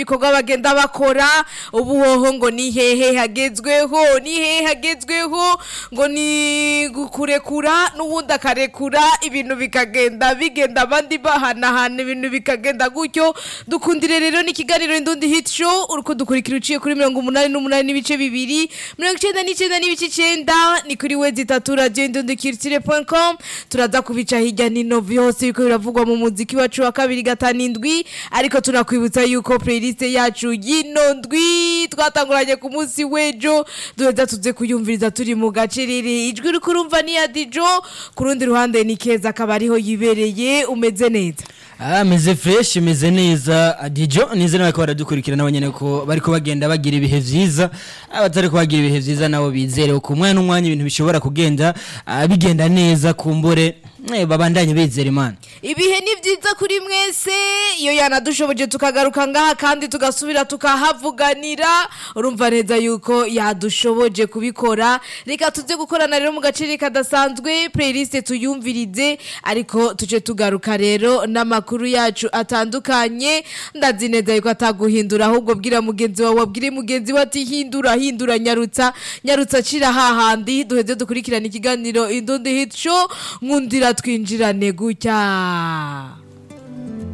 ibikorwa bagenda bakora ubu hoho ngo ni hehe hagezweho ni hehe hagezweho ngo ni gukurekura n'ubundi akarekura ibintu bikagenda bigenda abandi bahanahana ibintu bikagenda gutyo dukundire rero n'ikiganiro indundi hit show uri kudukurikira uciye kuri mirongo umunani n'umunani n'ibice bibiri mirongo icenda n'icenda n'ibice icenda ni kuri we zitatu radio indundi kirtire com turaza kubica hirya nino vyose biko biravugwa mu muziki wacu wa kabiri gatanu indwi ariko tunakwibutsa yuko playlist yacu y'ino ndwi twatanguranye ku munsi w'ejo duheza tuze kuyumviriza turi mu gace riri ijwi uri kurumva ni ya dijo ku rundi ruhande ni keza akaba ariho yibereye umeze neza Ah, meze fresh meze neza adijo nizere nako baradukurikira nabo nyene ko bariko bagenda bagira ibihe vyiza abatari ko bagira ibihe vyiza nabo bizere ku mwanya n'umwanya ibintu bishobora kugenda ah, bigenda neza kumbure eh, babandanye bizera imana ibihe ni byiza kuri mwese iyo yanadushoboje tukagaruka ngaha kandi tugasubira tukahavuganira urumva neza yuko yadushoboje kubikora reka tuze gukorana rero mu gaciro kadasanzwe playlist tuyumvirize ariko tuje tugaruka rero n'amakuru yacu atandukanye ndazi neza yuko ataguhindura ahubwo bwira mugenzi wawe wabwire mugenzi we ati hindura hindura nyarutsa nyarutsa acira hahandi duheze dukurikirana ikiganiro indundi hit show nkundira twinjirane gutya